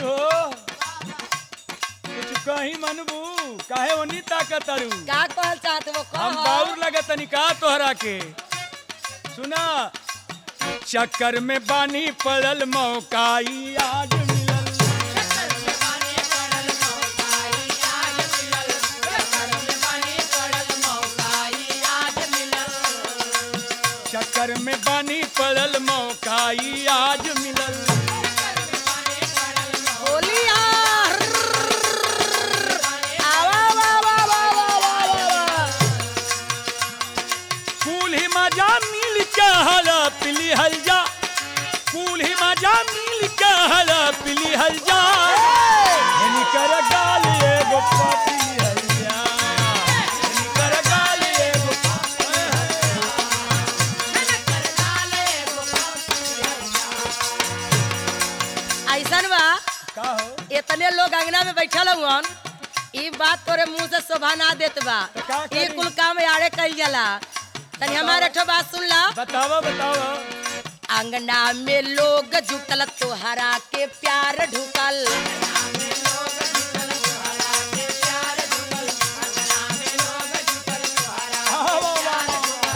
हो कुछ कहीं मनबू काहे ओनी ताकत अरू का कहल चाहत वो हम कह बाउर लगत निका तोहरा के सुना चक्कर में बानी पड़ल मौकाई आज मिलल चक्कर में बानी पड़ल मौकाई आज मिलल बोलिया आवा वा वा वा वा वा वा कुल ही मजा मिल के हला पिली हल जा कुल ही मजा मिल के हला पिली हल जा हिनी कर गाल एगो पापी हल जा हिनी कर गाल एगो ऐसन बा का हो इतने लोग अंगना में बैठल हुअन ई बात तोरे मुंह से शोभा ना देत बा तो का ई करी? कुल काम यारे कइल जाला तनी हमारे ठो बात सुन ला बतावा बतावा अंगना में लोग जुटल तोहरा के प्यार ढुकल हाँ, वाह, वाह,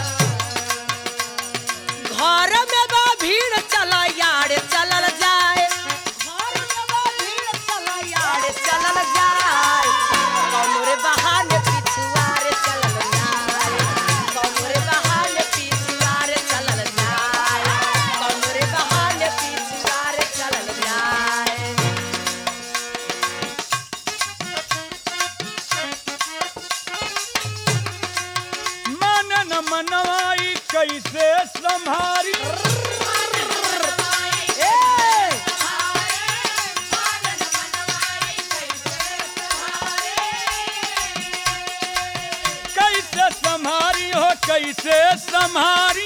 वाह। घर में बा भीड़ चल यार चलल जाए घर में बा भीड़ चल यार चलल जाए कौनोरे बहाने पिछुआर चलल जाए कौनोरे बहाने पिछुआर चलल जाए कौनोरे बहाने पिछुआर चलल जाए मन न मनवाई कैसे संभारी ए कैसे संभारी हो कैसे संभारी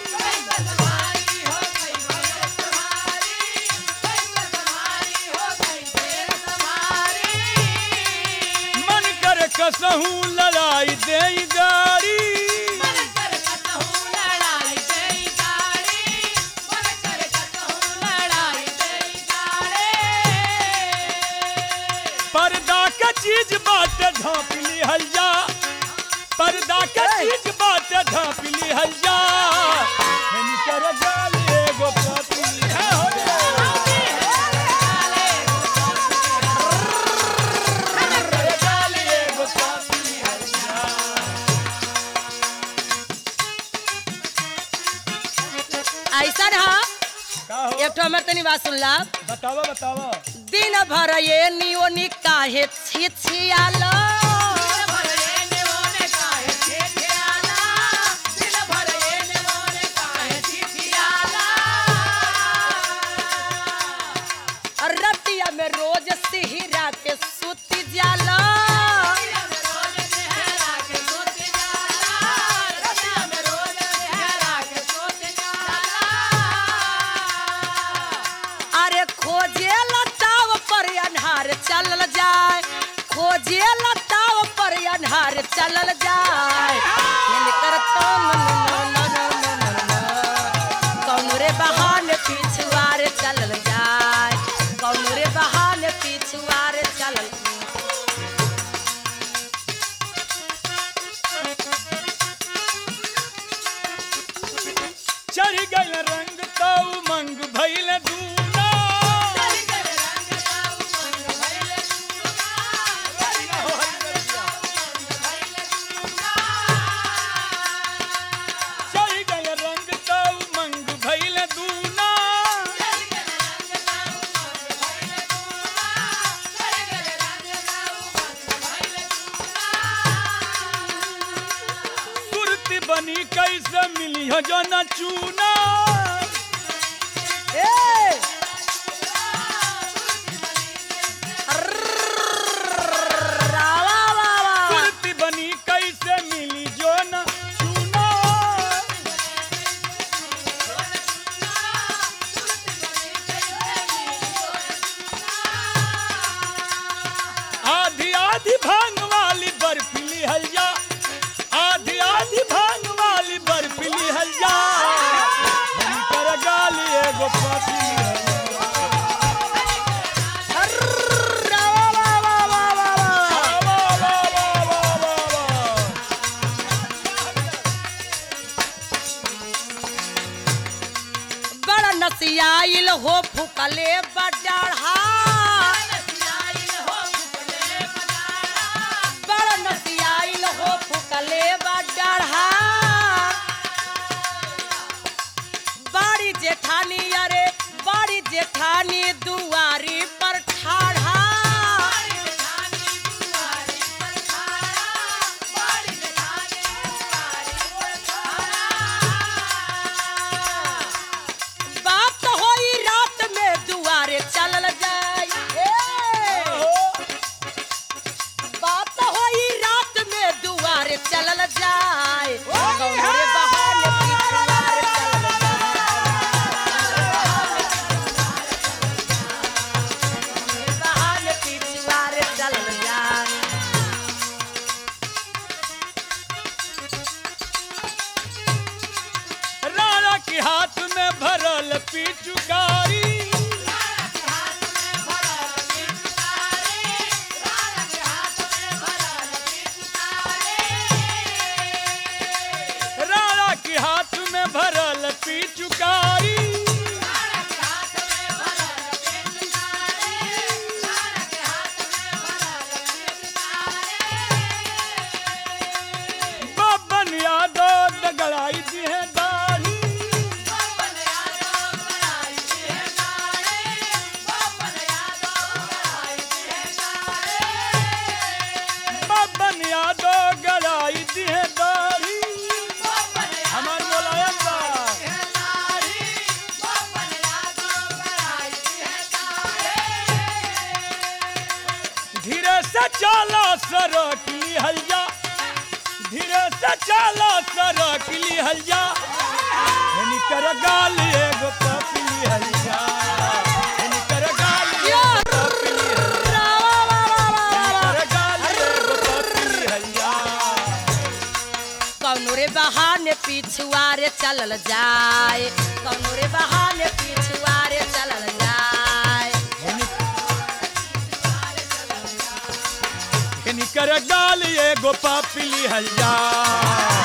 मन कर कसहू लड़ाई दे गाड़ी पर्दा का चीज बात ढाँप लिहल जा पर्दा का चीज बात ढाँप लिहल जा हिनकर गाल एगो पापी है हो हिनकर गाल एगो पापी है जा। ऐसा रहा का हो एक ठो हमर तनी बात सुन ला बतावा बतावा दिन भर ये नियोनी काहे छिछियाला रतिया में रोज सिहरा के सुती जाला अरे खोजे लताव पर अन्हार चलल जाए खोजे लताव पर अन्हार चलल जाए हिनकर तो न न न न न न न। कौनो रे बहाने पिछुआर चलल जाए कौनो रे बहाने पिछुआर चलल चढ़ गल रंग तो मंग भइल दूना चढ़ गल रंग तो मंग भइल दूना सुरती बनी कैसे मिली हो जो न चूना ए रावा वा वा सुरती बनी कैसे मिली जो न चूना आधी आधी भांग वाली बर्फीली हलिया आधी आधी भांग वाली बर्फीली हलिया हम कर गाली एगो पापी हो फुकले बडाढ़ा बड़ नसियाइल हो फुकले बडाढ़ा बाड़ी जेठानी अरे बाड़ी जेठानी दुआरी पर ठाढ़ा बात होई रात में दुआरे चलल जाई ए! बात होई रात में दुआरे चलल जाए कौनरे बहाने पिछुआरे चलल जाए बहाने पिछुआरे चलल जाए राणा के हाथ में भरल पिचुकारी राणा के हाथ में भरल पिचुकारी बबन यादव दगड़ाई दी है दाढ़ी बबन यादव गड़ाई दी है दाढ़ी हमार मुलायम बा धीरे से चला सड़क लिहल जा धीरे से चला सड़क लिहल जा यानी कर गाल एगो पपी लिहल जा यानी कर गाल एगो पपी लिहल जा यानी कर गाल एगो पपी लिहल जा कौनो रे बहाने पिछुआरे चलल जाए कौनो रे बहाने पिछुआरे चलल जाए यानी कर गाल एगो पपी लिहल जा